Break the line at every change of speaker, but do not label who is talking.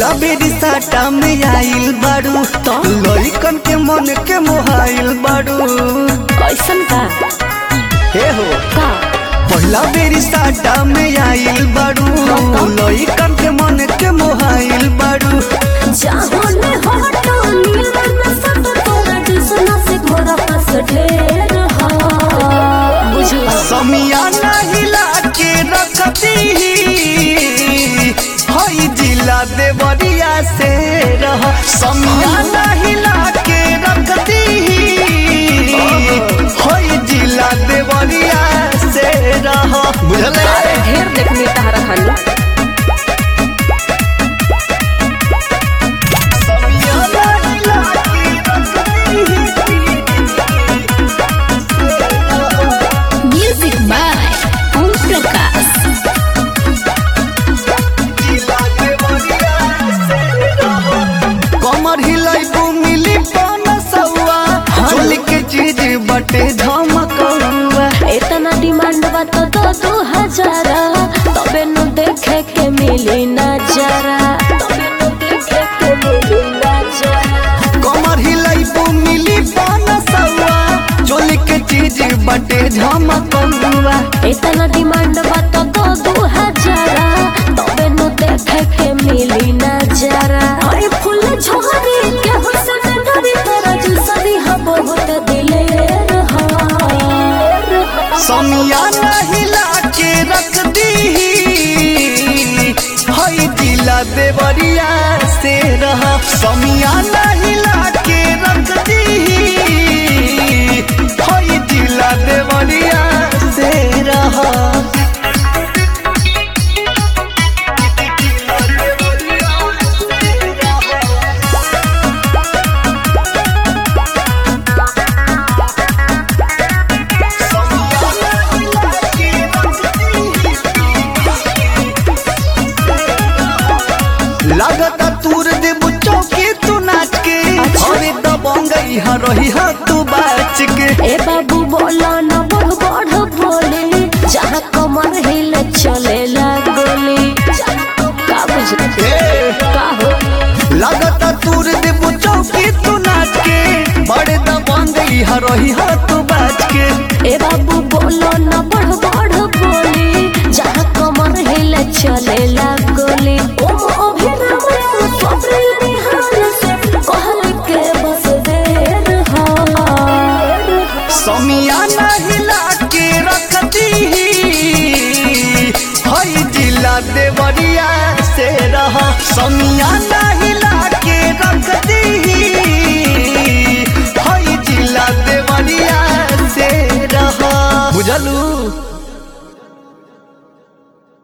पहिला बेरी साटा में आइल बाड़ू
तो?
लइकन के मन के मोहाइल बाड़ू
ऐसन का
हे हो
का
पहिला बेरी साटा में आइल बाड़ू
तो?
लइकन के मन के मोहाइल बाड़ू
जाहोने हटो नीलन सब तोरा दुसना से घोरा पास ढेर हा बुझला
समियाना हिला के रखती हई जिला देवरिया से रह समियाना हिला के रखती हई जिला देवरिया से रह बुझले
ढेर देखने तहरा खाली
समियाना हिला के
म्यूजिक बाय ओम प्रकाश
कमर हिलाई मिली पन सौआ चोली के चीज बटे धमकौआ
इतना डिमांड बा तो दो दो हजारा तबे नु देखे के मिली नजारा तबे नु देखे के मिली नजारा
कमर हिलाई मिली पन सौआ चोली के चीज बटे धमकौआ
इतना डिमांड बा तो दो दो हजारा तबे नु देखे के मिली नजारा अरे फूल झोरी के हुसन डरी तेरा जुसरी हा बहुत दिलेर हा
समियाना हिला के रख दी हई दिला देवरिया से रह समियाना हिला के रख दी हई दिला देवरिया से रह लगता तूर देबू चौकी तू नाच के
अच्छा।
अरे दबंगई हा रही हा तू बाच के
ए बाबू बोला न